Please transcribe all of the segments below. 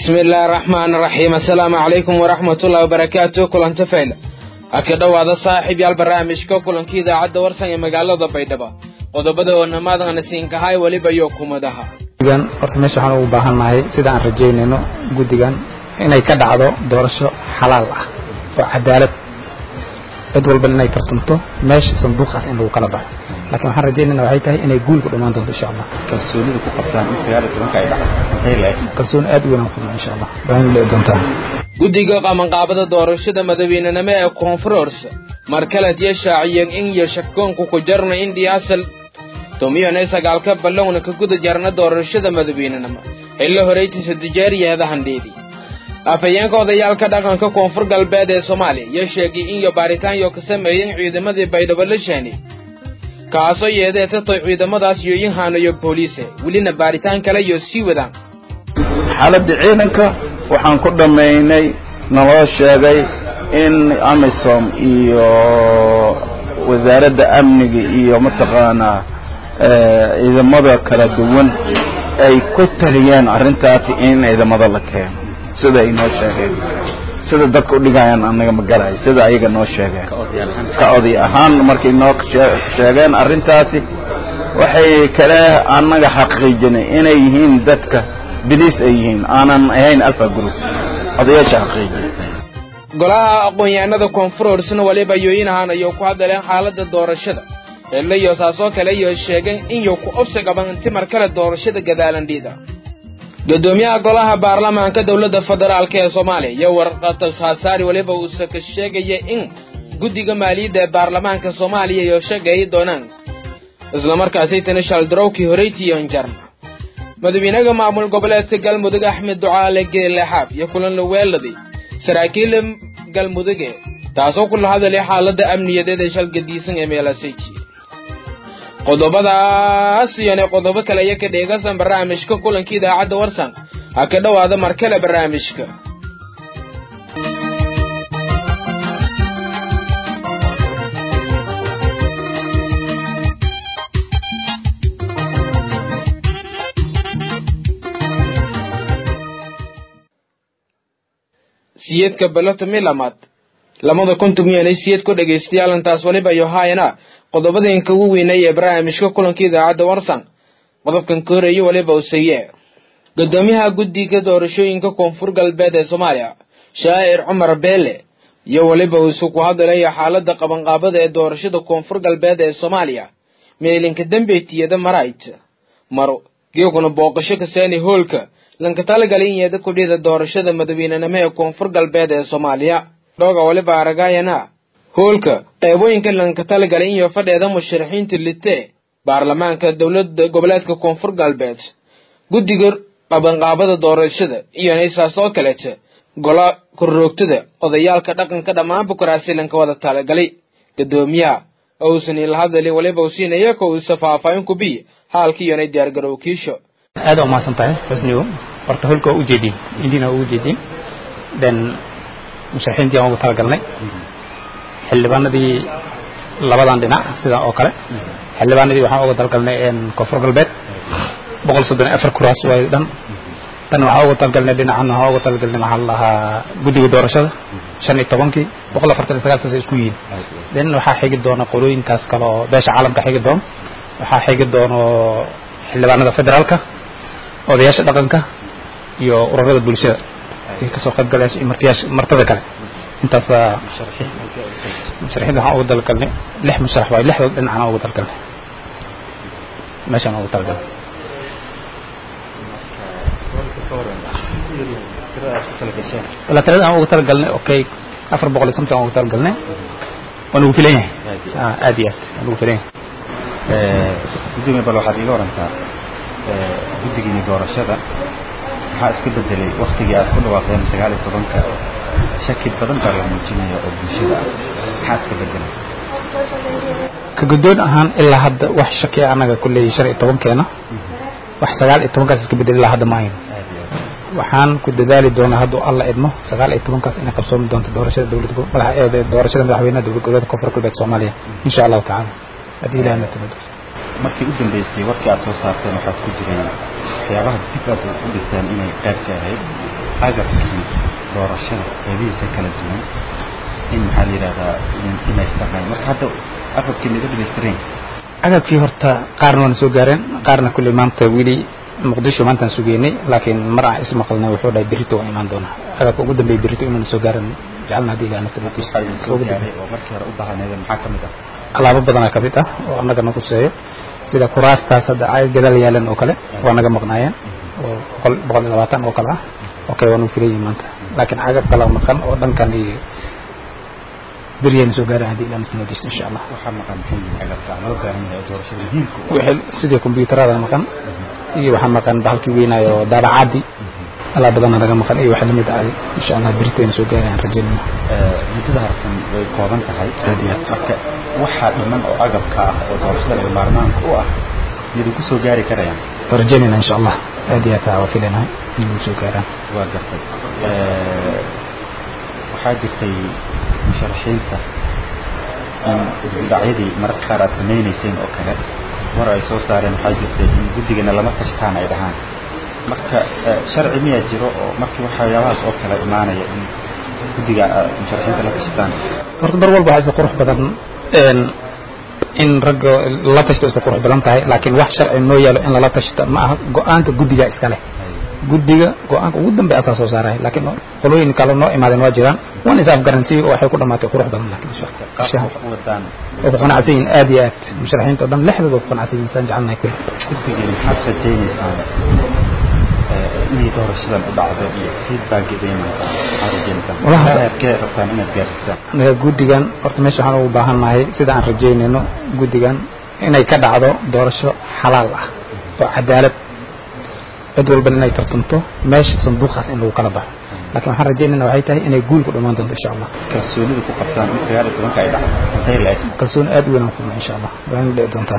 bismi illaahi araxmaan araxiim assalaamu calaykum waraxmatullahi wabarakaatu kulanta fayl ha ka dhowaada saaxiib yaal barnaamijka kulankii idaacadda warsan ee magaalada baydhabo qodobada oo namaadana siinkahay weliba iyo kumadaha guddigan horta meesha waxaan ugu baahannahay sida aan rajaynayno guddigan inay ka dhacdo doorasho xalaal ah oo cadaalad cid walba inay tartamto meesha sanduuqaas in lagu kala baxo laakiin waxaan rajaynayna waxay tahay inay guul ku dhammaan doonto insha allah kalsoonida ku qabtaan in sagaal iyo tobanka ay dhacdo maxay lahayd kalsooni aad u weyn aan ku qabnaa insha allah baahin le'i doontaa guddiga qabanqaabada doorashada madaweynenimo ee koonfurors mar kaleed iyo shaaciyeen in iyo shakoonku ku jarna in dhiyaasal tumiyone sagaalka ballowna ka guda jarna doorashada madaweynenimo xillo horeytiisa dijaariyeeda handheedi afhayeenka odayaalka dhaqanka koonfur galbeed ee soomaaliya iyo sheegay in iyo baaritaanyo ka sameeyeen ciidamadii baydhabo la shaani kaasoo yeedee tatay ciidamadaas iyo inhaano iyo booliise welina baaritaan kale iyo sii wadaan xaaladda ciidanka waxaan ku dhammaynay naloo sheegay in amisom iyo wasaaradda amniga iyo mataqaanaa ciidamada kala duwan ay ku taliyeen arrintaasi in ciidamada la keeno sida ay noo sheegeen sida dadka u dhigayaan anaga ma galayo sida ayaga noo sheegeen ka oday ahaan markay noo sheegeen arrintaasi waxay kale annaga xaqiijinay inay yihiin dadka biliis ay yihiin aanan ahayn alfa group odayaasha xaqiijiyay golaha aqoon-yahanada koonfurorsna waliba yooyinahaan ayuu ku hadleen xaaladda doorashada xillo iyo saasoo kale iyo sheegeen inuu ku obsi qaban inti mar kale doorashada gadaalandhiida gudoomiyaha golaha baarlamaanka dowladda federaalk ee soomaaliya iyo warqata haasaari weliba uuse ka sheegaya in guddiga maaliyadda ee baarlamaanka soomaaliya iyo sheegay doonaan islamarkaasi tani shaldarowkii horeytiiyon jarna madaxweynaha maamul goboleedka galmudug axmed ducaale geelexaab iyo kulan la weeladay saraakiila galmuduge taasoo kula hadalay xaaladda amniyadeed ee shalgadiisan ee meelaseji qodobadaas iyona qodobo kale iyo ka dheegasan barnaamijka kulanka idaacadda warsan ha ka dhowaada mar kale barnaamijka siyeedka baloto milamaad lamada konton miyanay siyeed ku dhegaystayaal intaas waliba iyo haayana qodobadeenka ugu weynay ee barnaamijka kulanka idaacadda warsan qodobkan ka horeeye waliba useye gudoomiyaha guddiga doorashooyinka koonfur galbeed ee soomaaliya shaa'ir cumar beele iyo weliba uuse ku hadalaya xaaladda qabanqaabada ee doorashada koonfur galbeed ee soomaaliya meelinka dambeetiyada marayt maro geeguna booqasho kaseeni hoolka lanka talagalay in yeeda kudhida doorashada madaweynenimo ee koonfur galbeed ee soomaaliya dhooga waliba aragayana hoolka qeybooyinka lanka talagalay in yo fadheeda musharaxiinta litee baarlamaanka dowlada goboleedka koonfur galbeed guddiga qabanqaabada doorashada iyo naysaas oo kaleeta gola korroogtada odayaalka dhaqanka dhammaan bukaraasi lanka wada talagalay gadoomiyaha ousan ila hadali waliba u siinaya ko usa faahfaahin ku biy haalka iyonay diyaargarow kiisho aad aa umahadsan tahay xusnigo horta holka waa ujeedin indiina waa ujeedin then musharaxiintii aan ugu talagalnay xildhibaanadii labadan dhinac sidaa oo kale xildhibaanadii waxaan uga talagalnay koonfur galbeed boqol soddon iyo afar kuraas waay dhan tan waxaan uga talagalnay dhinacan waxaan uga talagalnay maxaa la dhahaa guddiga doorashada shan iyo tobankii boqol afartan iyo sagaaltaas ay isku yihiin then waxaa xigi doona qolooyinkaas kale oo beesha caalamka xigi doono waxaa xigi doono xildhibaanada federaalka odayaasha dhaqanka iyo ururada bulshada ay kasoo qayb galayso iyo martiyaasha martada kale intaas musharaxiinta waxaan uga talagalnay lix musharax waayo lixdood dhinacana uga talagalnay meeshaan uga talagalnay wala tirada aan uga talagalnay okay afar boqol iyo somton aan uga talagalnay waa nagu filan yahay aad iyo aad waa nagu filan yahay gudoomiye bal waxaad iiga warantaa guddigiini doorashada maxaa iska bedelay waktigii aad ku dhawaaqdeen sagaal iyo tobanka shaki badan baa la muujinaya oo bulshada ah maxaa iska bedelay ka guddoon ahaan ilaa hadda wax shaki annaga kulley shan iyo tobankeena wax sagaal iyo tobankaas iska bedel ilaa hadda ma ayno waxaan ku dadaali doonaa hadduu alla idmo sagaal iyo tobankaas inay qabsoomi doonto doorashada dowlad madax doorashada madaxweynaha dowlad goboleedka koonfur galbeed soomaaliya insha allahu tacaala haddii ilahay na timado markii u dambeysay warkii aad soo saarteen waxaad ku jiray waxyaabaha dib aad u dhigteen inay qayb ka ahayd agabkii doorashada qeybihiisa kala duwan in maxaa la yidhahdaa dhamaystirnay marka hadda agabkii naga dhamaystireen agabkii horta qaarna waana soo gaareen qaarna kulley maanta weli muqdisho maantaan sugeynay laakiin mar aan ismaqalnay wuxuu dhahay berrito waa imaan doonaa agabka ugu dambeeya berrito inuuna soo gaaran jecelna haddii ilaha nafta waxaa idin soo gaaray oo markii hore u baahneeda maxaa ka mid ah alaabo badanaa ka mid ah oo annaga na kuseeyo sida kuraastaas hadda ay gadaal yaalan oo kale waa naga maqnaayeen oo boqol boqol iyo labaatan oo kale ah okay waa nagu filan yihin maanta laakiin agab kala maqan oo dhankan iyo beriyayna soo gaaran haddii ilaha nafta noodiista insha allah waxaa maqan maxay yihiin agabka ama loo baahan yahay doorashada muhiimka u ah wixii sidii kombiyuutarada maqan iyo waxaa maqan bahalkii weynaayo daabacaadii alaa badana naga maqan iyo waxa lamid ahay insha allah berritayna soo gaarayaan rajaynayna Ee, muddada harsan way kooban tahay Aad iyo aad. marka waxaa dhiman oo agabka ah oo doorashada laga maarmaanka u ah idinku soo gaari karayaan waa rajaynayna insha allah aad iyo aad waa filanahay in nagu soo gaaraan waa gartay Ee, waxaa jirtay musharaxiinta in isbidhacyadii mararka qaar aad samaynayseen oo kale war ay soo saareen waxaa jirtay in guddigana lama tashtaan ay dhahaan marka ee, sharci miyaa jiro oo markii waxyaabahaas oo kale imaanaya in guddiga aad musharaxiinta la tashtaan horta mar walba waxaa iska qurux badan een, in ragga la tashto iska qurux badan tahay laakiin wax sharci noo yaalo in lala tashto ma aha go-aanka guddiga iska leh guddiga go-aanka ugu dambe asaa soo saarahay laakiin qolooyin kale noo imaadeen waa jiraan waan is afgaransiiy oo waxay ku dhamaatay qurux badan laakiin insha qaabka Allah wax u wadaan oo ku qanacsan yihiin aad iyo aad musharaxiinta oo dhan lexdooda ku qanacsan yihiin saan jecelnahay kulli guddigiina maxaad rajaynaysaan ee, inay doorashadan u dhacdo iyo feedbackgeeda imanka maxaad rajaynaysaan Walahi hadda- heerkee rabtaan inaad gaarsiisaan anaga guddigan horta meesha waxaan ugu baahannahay sida aan rajaynayno guddigan inay ka dhacdo doorasho xalaal ah oo cadaalad cid walbana inay tartanto meesha sanduuqaas in lagu kala baxo laakiin waxaan rajaynayna waxay tahay inay guul ku dhammaan doonto insha allah kalsoonida ku qabtaan in sagaal iyo tobanka ay dhacdo intay la eg kalsooni aad u weyn aan ku qabnaa insha allah waa in dhici doontaa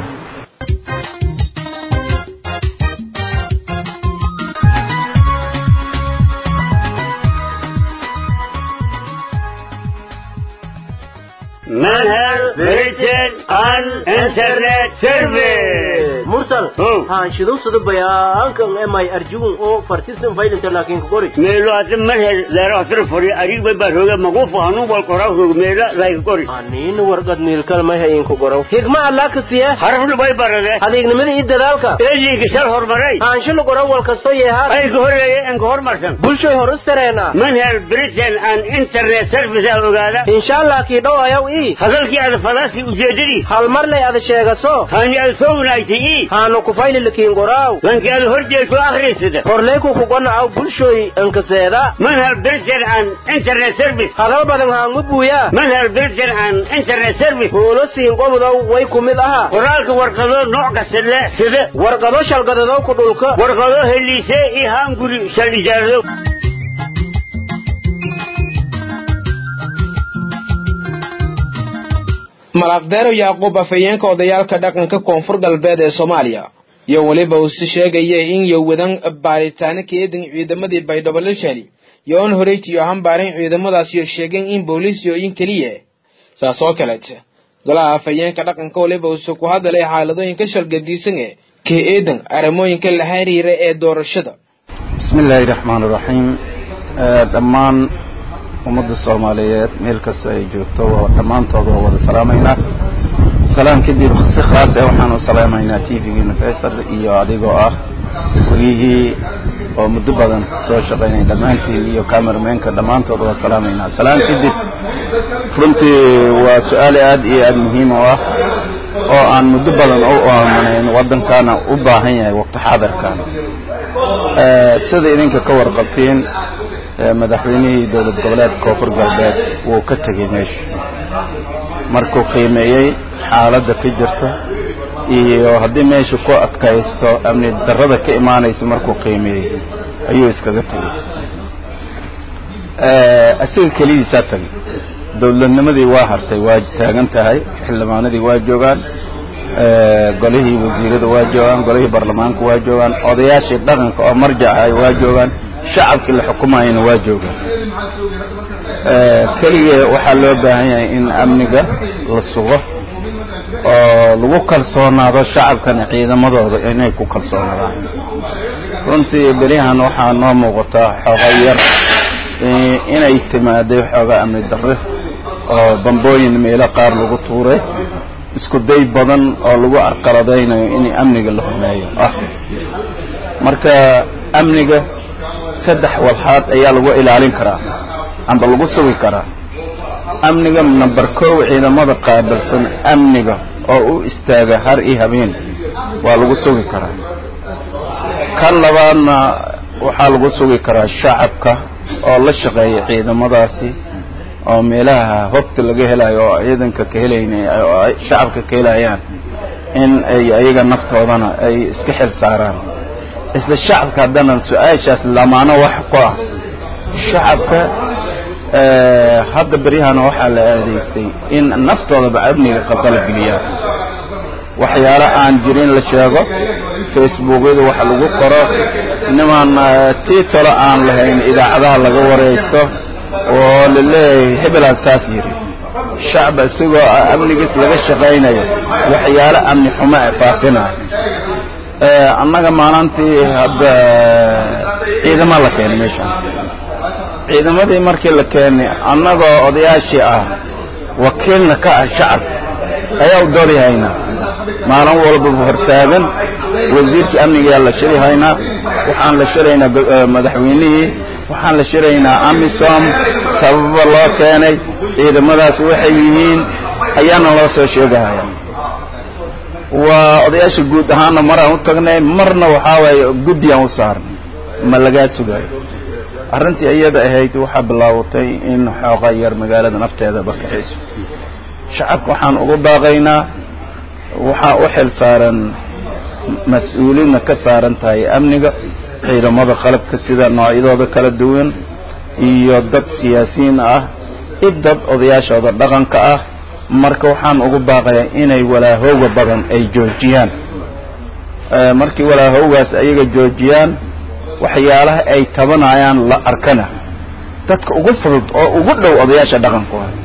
Manhal Britain and Internet Service. mursal Oh. haan shidowsada bayaankan emay arjugun oo fartisan faylinta laakiin ku qori meelo hadda manhal leero asra furi arig bay baa rooga magufu hanu wal qoraa roog meela like qori aniina warqad miilkal may hayin ku qoro higma allah ka siya harafnu bay barade adeegnimada iyo dadaalka eeliga shal hormaray haansho la qoro wal kasto yeehaan ay ka horeeye en ka hormarsan bulshoy hor istareena manhal Britain and Internet Service aa ogaada insha allah kii dhow ayaw ii hadalkii aad falaasi ujeedadii hal mar lay ada sheegaso hani aad soo wanaagtay ii haanu ku fayli lakiin qoraaw lankii aad hor jeegto akhriisada horleyku ku gonacaw bulshoy ankaseeda manhal Britain and Internet Service hadal badan haangu buuyaa manhal Britain and Internet Service huulo siin qobodow way ku mid aha qoraalka warqado nooc kasta leh sida warqado shalgadadow ku dhulka warqado heliise iyo haanguri shal ijaarado malaaqdeero yacquub afhayeenka odayaalka dhaqanka koonfur galbeed ee soomaaliya iyo weliba uu si sheegaya in yowadan baaritaano ka eedan ciidamadii baydhabo la shali iyo on horeytiyo hambaarin ciidamadaasiyo sheegeen in booliisiyooyin keliya saas oo kaleete golaha afhayeenka dhaqanka weliba uuse ku hadalay xaaladooyinka shalgadiisan ee ka eedan arrimooyinka la xiriira ee doorashada bismi illaahi raxmaan iraxiim dhammaan ummadda soomaaliyeed meel kasta ay joogto waa dhammaantood waa wada salaamaynaa salaam kadib si khaas ah waxaan u salaamaynaa t v-giina faysal iyo adigoo ah wariyihii oo muddo badan soo shaqaynay dhammaantiin iyo cameramenka dhammaantood waa salaamaynaa salaam kadib runtii waa su-aal aad iyo aad muhiim u ah oo aan muddo badan u aamanayn waddankana u baahan yahay waqti xaadirkan sida idinka ka warqabtiin madaxweynihii dowlad goboleedka koonfur galbeed wuu ka tegey meesha markuu qiimeeyey xaaladda ka jirta iyo haddii meesha ku adkaysto amni darrada ka imaanaysa markuu qiimeeyey ayuu iskaga tegey asiga kelidiisaa tagay dowladnimadii waa hartay waa taagan tahay xildhibaanadii waa joogaan golihii wasiirada waa joogaan golihii baarlamaanka waa joogaan odayaashii dhaqanka oo marjac ahay waa joogaan shacabkii la xukumayana waa joogaan keligee waxaa loo baahan yahay in amniga la sugo oo lagu kalsoonaado shacabkana ciidamadooda inay ku kalsoonaadaan runtii beryahan waxaa noo muuqataa xooga yar inay timaaday xooga amni darre oo bambooyin meelo qaar lagu tuuray isku day badan oo lagu arqaladaynayo in amniga la humeeyo ah marka amniga saddex walxaad ayaa lagu ilaalin karaa amba lagu sugi karaa amniga number kow ciidamada qaabilsan amniga oo u istaaga har iyo habeen waa lagu sugi karaa kan labaadna waxaa lagu sugi karaa shacabka oo la shaqeeya ciidamadaasi oo meelaha hogta laga helayo oo ciidanka ka helayna oo ay shacabka ka helayaan in ay ayaga naftoodana ay iska xil saaraan isla shacabka haddana su-aashaas lamaano wax ku ah shacabka hadda beryahana waxaa la aadaystay in naftoodaba amniga qalqalgeliyaan waxyaalo aan jirin la sheego facebookyada waxa lagu qoro niman tiitolo aan lahayn idaacadaha laga waraysto oo la leeyahay hebelaad saas yidhi shacba isagoo amnigiis laga shaqaynayo waxyaalo amni xumo e faafinayo annaga maalintii hadda ciidama la keenay meeshaan ciidamadii markii la keenay annagoo odayaashii ah wakiilna ka ah shacabka ayaa u doodi haynaa maalin walbaba hortaagan wasiirkii amnigayaa la shiri haynaa waxaan la shiraynaa madaxweynihii waxaan la shiraynaa amisom sababa loo keenay ciidamadaas waxay yihiin ayaana loo soo sheegahaya waa odayaasha guud ahaanna maraan u tagnay marna waxaa waaye guddiyaan u saarnay ma lagaa sugayo arrintii iyada ahayd waxaa bilaabatay in xooga yar magaalada nafteeda barkaxiiso shacabka waxaan ugu baaqaynaa waxaa u xil saaran mas-uuliinna ka saaran tahay amniga ciidamada qalabka sida noocyadooda kala duwan iyo dad siyaasiyiin ah i dad odayaashooda dhaqanka ah marka waxaan ugu baaqayaa inay walaahowga badan ay joojiyaan markii walaahowgaas ayaga joojiyaan waxyaalaha ay tabanayaan la arkana dadka ugu fudud oo ugu dhow odayaasha dhaqanku ah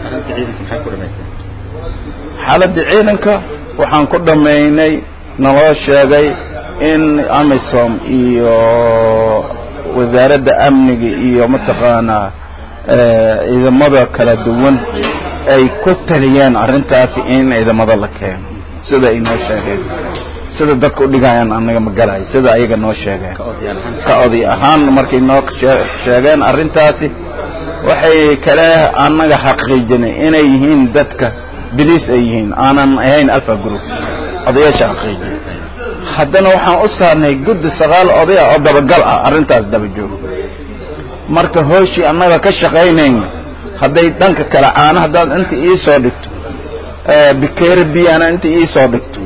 xaaladda ciidanka waxaan ku dhammaynay naloo sheegay in amisom iyo wasaaradda amniga iyo mataqaanaa ciidamada kala duwan ay ku taliyeen arrintaasi in ciidamada la keeno sida ay noo sheegeen sida dadka udhigayaan anaga ma galayo sida ayaga noo sheegeen ka oday ahaan markay noo sheegeen arrintaasi waxay kale annaga xaqiijinay inay yihiin dadka biliis ay yihiin aanan ahayn alfa group odayaasha xaqiijin haddana waxaan u saarnay guddi sagaal odaya oo dabagal ah arrintaas daba joogo marka hooshii annaga ka shaqaynayna hadday dhanka kale caana haddaad inta iisoo dhigto bikeeri biyana inta iisoo dhigto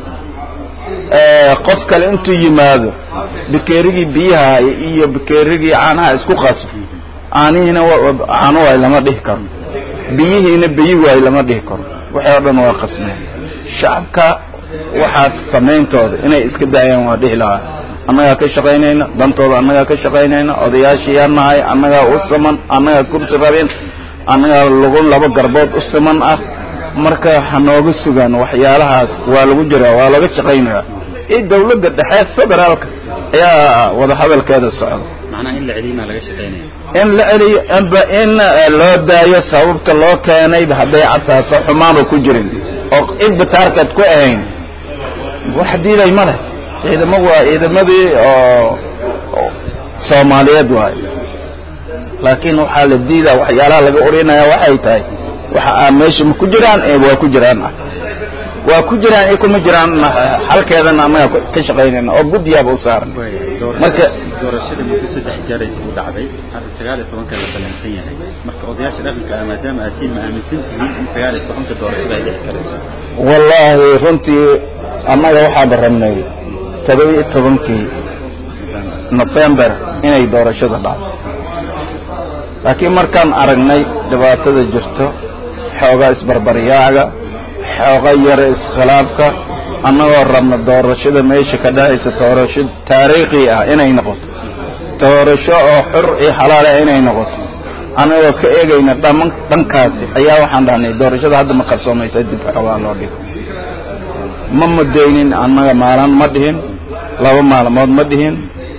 qof kale intuu yimaado bikeerigii biyaha iyo bikeerigii caanaha isku qaso caanihiina caano waay lama dhihi karo biyihiina biyi waay lama dhihi karo waxay o dhan waa qasmeen shacabka waxaas samayntooda inay iska daayaan waa dhihi lahaa annagaa ka shaqaynayna dantooda annagaa ka shaqaynayna odayaashiyaa nahay annagaa u siman annagaa kursi rabin annagaa lagu laba garbood u siman ah marka hanooga sugaan waxyaalahaas waa lagu jiraa waa laga shaqaynayaa iyo dawladda dhexe federaalka ayaa wadahadalkeeda socda macnaha in la celiyo maa laga shaqaynaya in la celiyo inba in loo daayo sababta loo keenayba hadday cadtaato xumaanba ku jirin oo cidba taarkeed ku ahayn wax diiday ma leh ciidamo waa ciidamadii oo soomaaliyeed waayo laakiin waxaa la diidaa waxyaalaha laga orinaya waxay tahay waxa aa meesha ma ku jiraan ee waa ku jiraan ah waa ku jiraan iyo kuma jiraan halkeedana annaga ka shaqaynayna oo guddiyaaba u saaran marka doorashada muddo saddex jeer ay u dhacday hadda sagaal iyo tobanka la ballansan yahay marka odayaasha dhaqanka ah maadaama aad tiin ma aaminsan tihiin in sagaal iyo tobanka doorashada ay dhici karayso wallaahi runtii annaga waxaaba rabnay todoba iyo tobankii nofembar inay doorashada dhacdo laakiin markaan aragnay dhibaatada jirto xoogaa isbarbaryaaga xooga yara iskhilaafka annagoo rabna doorashada meesha ka dhacaysa doorasho taariikhi ah inay noqoto doorasho oo xur iyo xalaal ah inay noqoto annagoo ka eegayna dhaman dhankaasi ayaa waxaan dhahnay doorashada hadda ma qarsoomaysa dib xoogaa loo dhigo ma mudaynin annaga maalin ma dhihin laba maalmood ma dhihin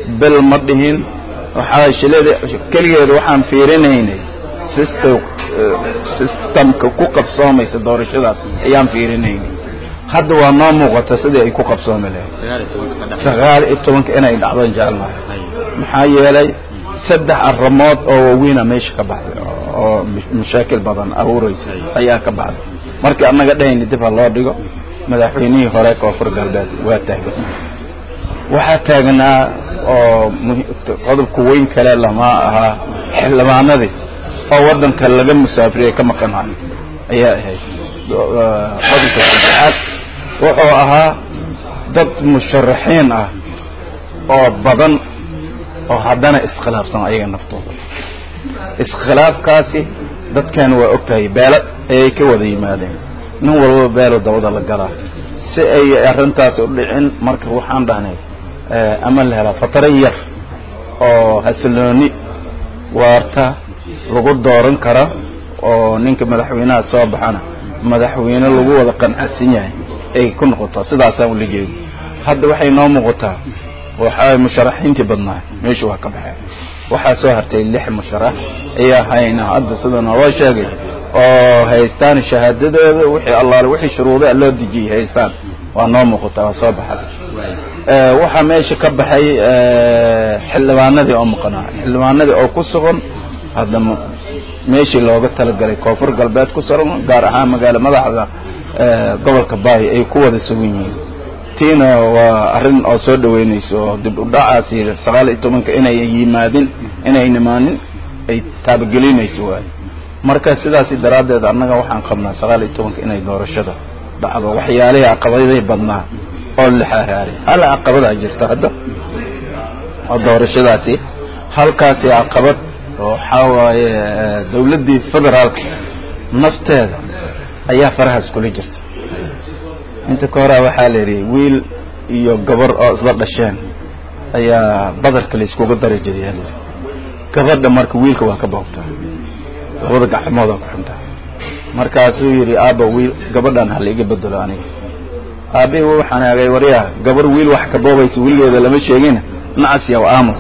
bil ma dhihin waxaa shilada keligeeda waxaan fiirinaynay system systemka ku qabsoomaysa doorashadaas ayaan fiirinaynay hadda waa noo muuqata sidii ay ku qabsoomi lahayd sagaal iyo tobanka inay dhacdon jecelnahay maxaa yeelay saddex arrimood oo waaweynaa meesha ka baxday oo mashaakil badan abuuraysa ayaa ka baxday markii annaga dhahayna dib ha loo dhigo madaxweynihii hore koonfur galbeed waa taagan waxaa taagnaa oo qodobka weyn kale lama ahaa xildhibaanadii oo waddanka laga musaafiriyey ka maqanayo ayaa ahayd qodobka saddexaad wuxuu ahaa dad musharaxiin ah oo badan oo haddana iskhilaafsan ayaga naftooda iskhilaafkaasi dadkan waa og tahay beelo ayay ka wada yimaadeen nin walbaba beelo dabada la galaa si ay arrintaas u dhicin marka waxaan dhahnay ama la helaa fataro yar oo xasilooni waarta lagu dooran kara oo ninka madaxweynaha soo baxana madaxweyne lagu wada qanacsan yahay ay ku noqoto sidaasaan ula jeedo hadda waxay noo muuqataa waxaa musharaxiintii badnaa meesha waa ka baxeen waxaa soo hartay lix musharax ayaa hayna hadda sida naloo sheegay oo haystaan shahaadadooda wixii allaale wixii shuruudaa loo dejiyey haystaan waa noo muuqataa waa soo baxday waxaa meesha ka baxay xildhibaanadii oo maqnaa xildhibaanadii oo ku sugan hadda meeshii looga talagalay koonfur galbeed ku sugan gaar ahaan magaalo madaxda gobolka baay ay ku wada sugan yihiin tiina waa arrin oo soo dhaweynayso oo dib u dhacaasi sagaal iyo tobanka inay yimaadin inay nimaanin ay taabagelinayso waay marka sidaasi daraaddeed annaga waxaan qabnaa sagaal iyo tobanka inay doorashada dhacdo waxyaalihii caqabaday badnaa oo la xaaraaray hal caqabadaa jirto hadda oo doorashadaasi halkaasi caqabad waxaa waaye dawladdii federaalka nafteeda ayaa farahaas kula jirta inta ka horaa waxaa la yidhi wiil iyo gabar oo isla dhasheen ayaa badarka layskuga dari jiray yaa layidhi gabadha marka wiilka waa ka boogtaa labada gacmoodaa ku xuntaa markaasuu yidhi aabba wiil gabadhan ha laiga bedelo aniga aabbihi wuu xanaagay waryaa gabar wiil wax ka boobaysa weligeeda lama sheegin nacas yaw aamus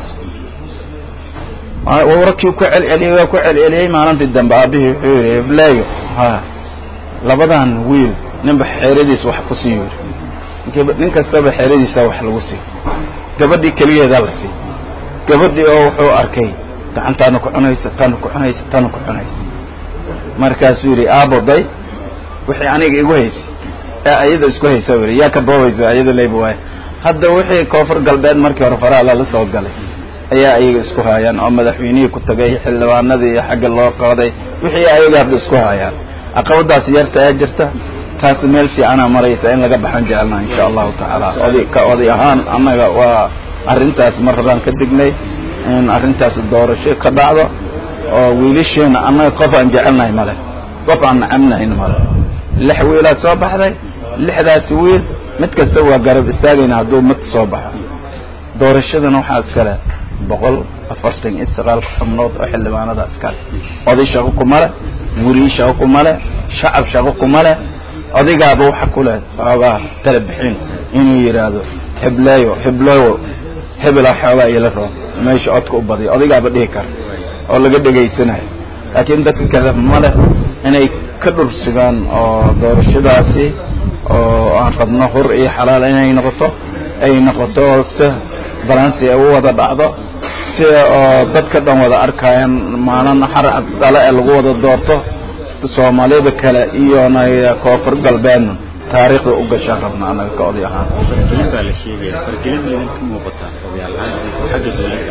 warkii ku celceliyey waa ku celceliyey maalintii dambe aabbihii wuxuu yidhi ibleeyo ha labadan wiil ninba xeeradiis wax ku sii yidhi nin kastaba xeeradiisa wax lagu sii gabadhii keligeedaa la sii gabadhii oo wuxuu arkay gacantaana ku cunaysa tana ku cunaysa tana ku cunaysa markaasuu yidhi aabo day wixii aniga igu haysay ee ayada isku haysa yidhi yaa ka boobaysa ayada leyba waay hadda wixii koonfur galbeed markii hore faraha lala soo galay ayaa ayaga isku haayaan oo madaxweynihii ku tagay xildhibaanadii xagga loo qaaday wixii ayaga hadda isku haayaan caqabadaas yarta ee jirta taas meel fiicanaa maraysa in laga baxan jecelnaa insha allahu tacaala oday ka oday ahaan annaga waa arrintaas mar horaan ka dignay in arrintaas doorasho ka dhacdo oo wiilasheena annaga qof aan jecelnahay male qof aan nacabnahayn male lix wiilaa soo baxday lixdaasi wiil mid kasta waa garab istaagayna hadduu mid soo baxo doorashadana waxaa iskale boqol afartan iyo sagaalka xubnood oo xildhibaanada iskale oday shaqo kuma leh weriyi shaqo kuma leh shacab shaqo kuma leh odaygaaba waxa ku leh xoogaa tala bixin inuu yidhaahdo hebleeyo hebloyo hebela xoogaa ila roob meesha codka u badiyo odaygaaba dhihi kara oo laga dhegaysanayo laakiin dadka kale male inay ka dhur sugaan oo doorashadaasi oo aan rabno hur iyo xalaal inay noqoto ay noqoto si balansi ay u wada dhacdo si oo dadka dhan wada arkayaan maalin xarcad dhale ee lagu wada doorto soomaalida kale iyona koonfur galbeedna taariikhda u gashaan rabna anaga ka oday ahaan fargelin baa la sheegaya fargelin ma idin ka muuqataa odayaal ahaan xagga dawladda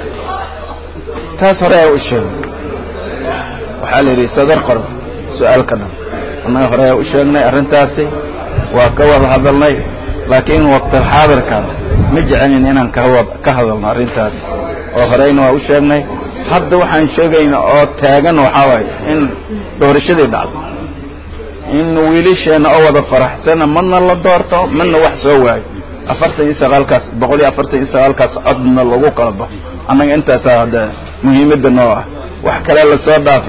taas hore ayaa u sheegay waxaa la yidhi sadar qor su-aalka dhan annaga hore ayaa u sheegnay arrintaasi waa ka wada hadalnay laakiin waqtil xaadirkan ma jecelin inaan kawad ka hadalno arrintaasi oo horeyna waa u sheegnay hadda waxaan sheegayna oo taagan waxaa waaye in doorashadii dhacdo in wiilasheena oo wada faraxsana madna la doorto madna wax soo waayo afartan iyo sagaalkaas boqol iyo afartan iyo sagaalkaas codna lagu kala baxo annaga intaasaa hadda muhiimadda noo ah wax kale lasoo dhaafi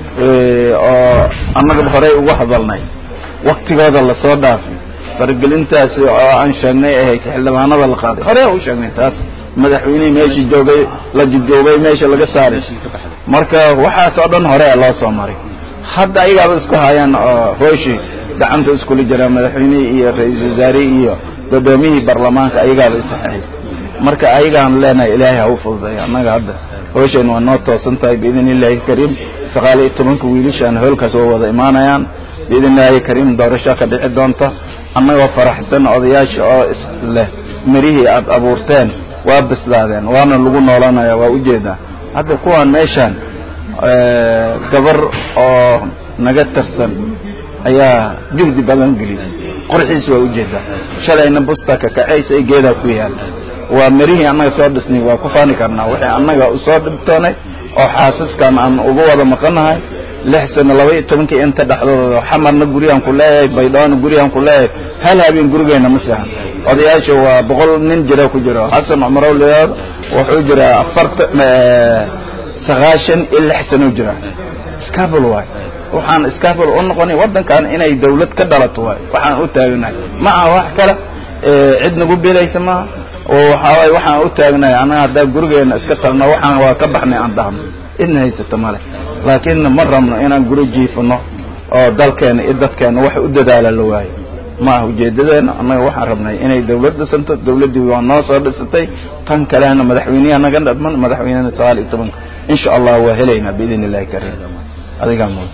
oo annagaba horey uga hadalnay waktigooda lasoo dhaafi faragelintaasi oo aan sheegnay ahayd xildhibaanada la qaaday hore u sheegnay taas madaxweynihii meesha joogay la jujoobay meesha laga saaray marka waxaas oo dhan hore loo soo maray hadda ayagaaba isku hayaan oo hooshi gacanta iskula jiraan madaxweynihii iyo ra-iisul wasaarihii iyo guddoomiyihii baarlamaanka ayagaaba isaxeeyay marka ayagaan leenahay ilaahay ha u fududeeyo annaga hadda hoosheen waa noo toosan tahay biidn illaahi kariim sagaal iyo tobanka wiilashaan hoolkaas waa wada imaanayaan biidn illaahi kariim doorasho ka dhici doonta annagoo faraxsan odayaasha oo isleh mirihii aad abuurteen waa bislaadeen waana lagu noolanaya waa ujeedaa hadda kuwaan meeshaan gabar oo naga tarsan ayaa juhdi badan gelisay qorxiis waa ujeedaa shalayna busta kakacaysa ay geedaa ku yaal waa mirihii annaga soo dhisnay waa ku faani karnaa wixii annaga usoo dhibtoonay oo xaasaskan aan ugu wada maqanahay lix sano laba iyo tobankii inta dhexdooda xamarna guriyaan ku leeyahay baydhawna guriyaan ku leeyahay hal habeen gurigeena ma seexan odayaasha waa boqol nin jira ku jiro xasan cumarow liyaad wuxuu jiraa afarta sagaashan iyo lix sano jira scabul waay waxaan scabul u noqonay waddankan inay dawlad ka dhalato waay waxaan u taaganahay ma aha wax kale cid nagu belaysa maaha oo waxaaway waxaan u taagnahay annaga haddaa gurigeena iska tagno waxaan waa ka baxnay aan dhahno idna haysata male laakiin ma rabno inaan guri jiifano oo dalkeena iyo dadkeena wax u dadaala la waayo ma aha ujeedadeena annaga waxaan rabnay inay dawlad dhisanto dawladdii waa noo soo dhisatay tan kalena madaxweyneha naga dhadman madaxweynena sagaal iyo tobanka insha allah waa helaynaa biidn illahi kariim adigaa mudan